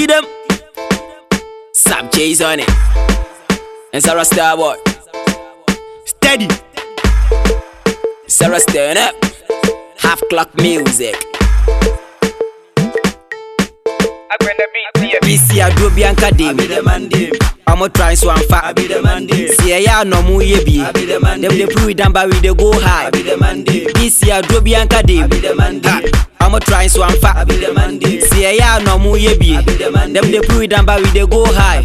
Kill them. Sam Chase on it. And Sarah Starboy. Steady. Sarah Stern up. Half clock music. BC Adro Bianca Dim. I'ma try so I'm fat. See ya no mu ye bi. Them they prove it down but we dey go high. BC Adro Bianca Dim. I'ma try so I'm fat. See ya no mu ye bi. Them they prove it down but we dey go high.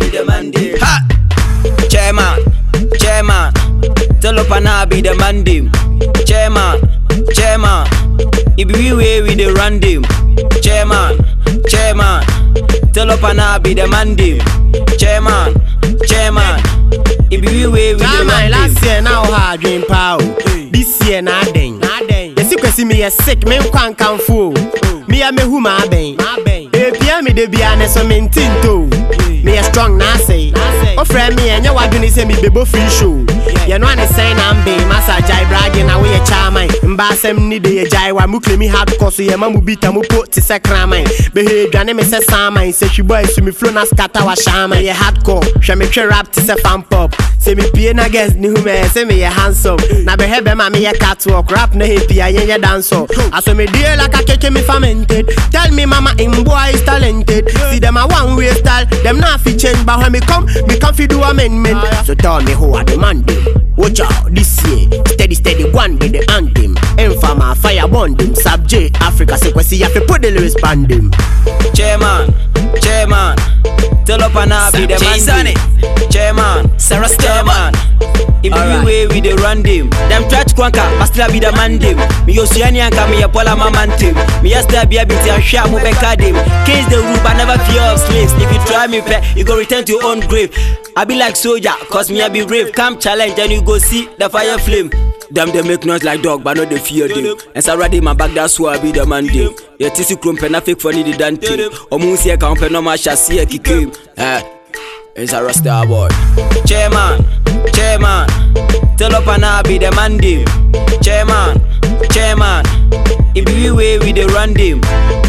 Ha! Chairman, chairman, tell up and I be the man dim. Chairman, chairman, it be we way we the run dim. Chairman, chairman, tell up and I be the man dim. Chairman, chairman, it be we way we the Time run last dim. year now hard dream pow. This year na den. Yesi kwesi me yɛ sick me nkwa nkamfo. o. Me a me hu ma bɛn. Epia me de bia ne so me ntinto. Me yɛ strong na say. Ofrɛ me ɛnyɛ wadwene sɛ me bebo free show. Yɛ no ane sɛn na mbe masa jai bragi na woyɛ chairman. Mba asɛm ni de yɛ jai wa mu claim hardcore so yɛ ma mu bita mu po te sɛ kraman. Behe dwane me sɛ saman sɛ hwibɔ esu me flow na scatter wa shaman. Yɛ hardcore hwɛ me twe rap te sɛ fan pop. Sɛ me pie na guess ni hu me sɛ me yɛ handsome. Na bɛhɛ bɛma me yɛ catwalk rap na happy a yɛn yɛ dance Aso me die like a keke me fermented. Tell me mama him boy is talented. See them a one way style, them not fi change. But when me come, me come fi do amendment. So tell me who I demand them. Watch out this year, steady steady one with the anthem. Infama fire bond them. Subject Africa sequence, you have to put the lyrics band them. Chairman, chairman, tell up and I be the Sam Chase man on dim. Chairman, Sarah chairman. If Alright. you way we dey run them, them try to kwanka, but still be the man them. Me yo suani anka me ya pola mama team. Me ya still be a bit and share mo beka them. Case the rule, but never fear of slaves. If you try me fair, you go return to your own grave. I be like soldier, cause me I be brave. Come challenge and you go see the fire flame. Them they make noise like dog, but no they fear them. And so ready my back, that's why I be the man them. Yeah, tisi krumpe na fake funny the dante. Omu si e ka umpe no ma shasi e kikim. Eh. It's a Rasta boy. Chairman, chairman, tell up and I be the man dim. Chairman, chairman, it be we way we the run dim.